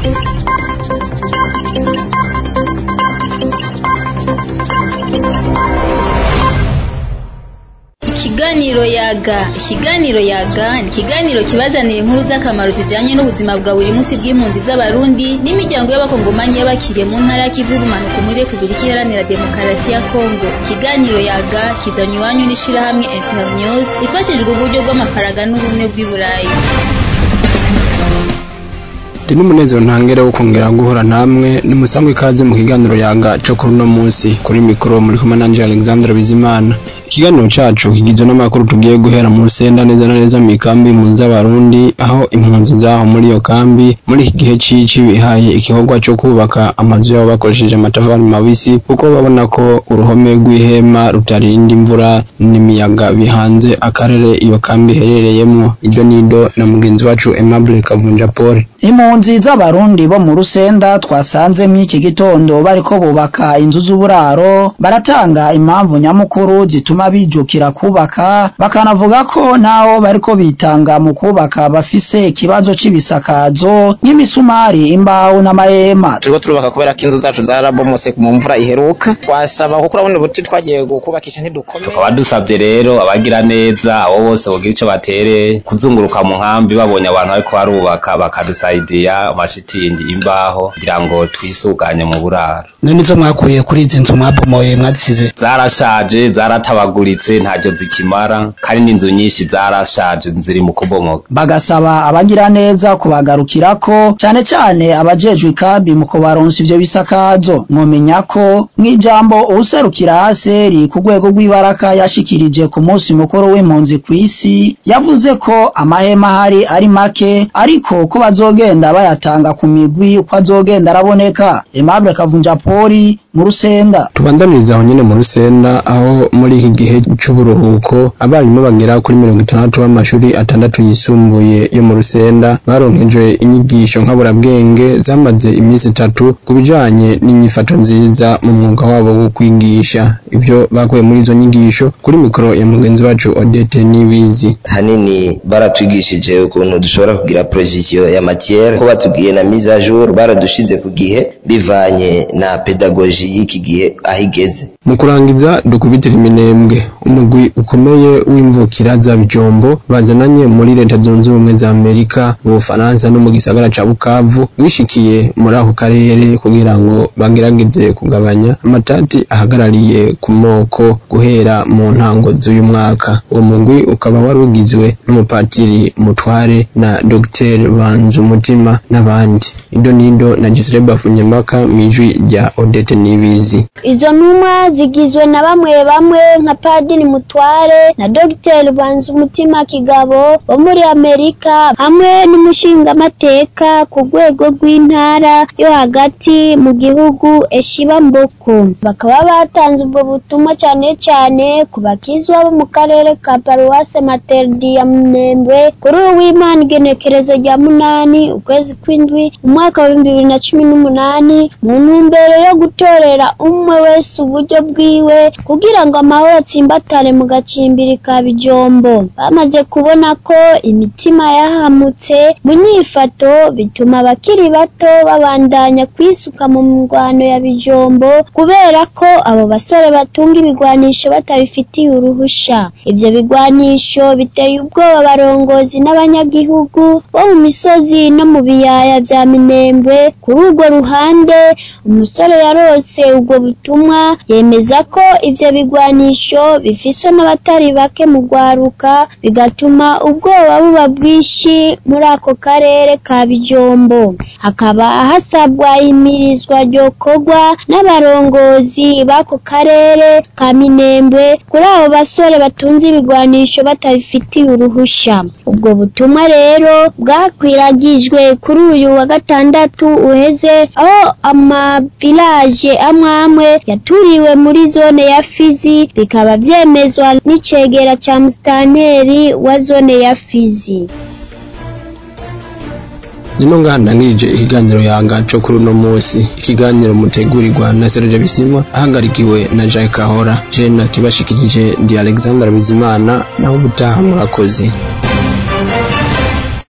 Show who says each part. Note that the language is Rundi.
Speaker 1: Ikiganiro yaga ikiganiro yaga ni ikiganiro kibazanira inkuru z'akamaro zijanye n'ubuzima bwa buri munsi bw'impunzi z'abarundi n'imiryango y'abakongomanyi y'abakiriye mu ntara y'ikivu y'ubumanuko muri repubulika iharanira demokarasi ya kongo ikiganiro yaga kizanye iwanyu n'ishirahamwe internews ifashijwe uburyo bw'amafaranga n'ubumwe bw'i burayi
Speaker 2: ndi n'umunezero ntangere wo kongera guhura namwe nimusangwe ikaze mu kiganiro yaga cyo kuri uno munsi kuri mikoro muri kumwe nanje Alexandre Bizimana ikiganiro cacu kigizwe n'amakuru tugiye guhera mu rusenda neza na neza mu ikambi impunzi z'abarundi aho impunzi zaho muri iyo kambi muri iki gihe cici bihaye igikorwa cyo kubaka amazu yabo bakoresheje amatafari mabisi kuko babona ko uruhome rw'ihema rutarinda imvura n'imiyaga bihanze akarere iyo kambi iherereyemwo ibyo nido na mugenzi wacu Aimable Kavunja Paul
Speaker 3: impunzi z'abarundi bo mu rusenda twasanze mw'iki gitondo bariko bubaka inzu z'uburaro baratanga impamvu nyamukuru zituma bijukira kubaka bakanavuga ko naho bariko bitanga mu kubaka bafise ikibazo c'ibisakazo nk'imisumari imbaho n'amahema
Speaker 4: turiko turubaka kubera ko inzu zacu zarabomotse mu mvura iheruka twasaba kuko urabona ubuti twagiye kubakisha ntidukomeye
Speaker 5: tukaba dusabye rero abagira neza abo bose bogira ico batere kuzunguruka mu nkambi babonye abantu bariko barubaka bakadusaidiya amashitingi imbaho kugira ngo twisuganye mu buraro
Speaker 6: none izo mwakuye kuri izi nzu mwabomoye mwazisize
Speaker 5: zarashaje zaratabaguritse ntacyo zikimara kandi n'inzu nyinshi zarashaje ziri mu kubomoka
Speaker 3: bagasaba abagira neza kubagarukirako cane cane abajejwe ikambi mu kubaronsa ivyo bisakazo mwomenya ko mw'ijambo uwuserukira haseri ku rwego rw'ibaraka yashikirije ku munsi mukuru w'impunzi kw'isi yavuze ko amahema ahari ari make ariko ko bazogenda bayatanga ku migwi uko azogenda araboneka Aimable Kavunja Poli mu rusenda
Speaker 2: tubandaniriza aho nyene mu rusenda aho muri iki gihe c'uburuhuko abarimu bagera kuri mirongo itandatu b'amashuri atandatu yisumbuye yo mu rusenda baronkejwe inyigisho nkaburabwenge zamaze iminsi itatu ku bijanye n'inyifato nziza mu mwuga wabo wo kwigisha ivyo bakuye muri izo nyigisho kuri mikoro ya mugenzi wacu Odette Nibizi
Speaker 7: hanini baratwigishije ukuntu dushobora kugira provision ya matière ko batubwiye na mise à jour baradushize ku gihe bivanye na pedagogie y'iki gihe aho igeze
Speaker 2: mu kurangiza dukubitira iminembwe umugwi ukomeye w'imvukira za bijombo bazananye muri leta zunze ubumwe za amerika mu bufaransa no mu gisagara ca bukavu wishikiye muri ako karere kugira ngo bagerageze kugabanya amatati ahagarariye ku moko guhera mu ntango z'uyu mwaka uwo mugwi ukaba wari ugizwe n'umupatiri mutware na dr banzu umutima n'abandi ido nido na gisire bafunyembaka mw'ijwi rya odete nibizi
Speaker 8: izo ntumwa zigizwe na bamwe bamwe nka padiri mutware na dogiteri banza umutima kigabo wo muri amerika hamwe n'umushingamateka ku rwego rw'intara yo hagati mu gihugu eshiba mboko bakaba batanze ubwo butumwa cyane cyane ku bakizwa bo mu karere ka paruwase materdi ya mnembwe kuri ubu w'imana igenekerezo rya munani ukwezi kw'indwi umwaka wa bibiri na cumi n'umunani mu ntumbero yo gutorera umwe wese uburyo bwiwe kugira ngo amahoro atsimbatare mu gacimbiri ka bijombo bamaze kubona ko imitima yahamutse mu nyifato bituma abakiri bato babandanya kwisuka mu mirwano ya bijombo kubera ko abo basore batunga ibigwanisho batabifitiye uruhusha ivyo bigwanisho biteye ubwoba abarongozi n'abanyagihugu bo mu misozi no mu biyaya vya minembwe kuri urwo ruhande umusore yarose ubwo butumwa yemeza ko ivyo bigwanisho bifiswe n'abatari bake mu rwaruka bigatuma ubwoba buba bwinshi muri ako karere ka bijombo hakaba hasabwa imirizwa ryokorwa n'abarongozi b'ako karere ka minembwe kuri abo basore batunze ibigwanisho batabifitiye uruhusha ubwo butumwa rero bwakwiragijwe kuri uyu wa gatandatu uheze aho amavilaje amwe amwe yaturiwe muri zone ya fizi bikaba vyemezwa n'icegera ca musitanteri wa zone ya fizi
Speaker 2: nino ngaha ndangirije ikiganiro yanga co kuri uno munsi ikiganiro mutegurirwa na Serge Bisimwa ahagarikiwe na Jacques Kahora je nakibashikirije ndi Alexandre Bizimana naho ubutaha murakoze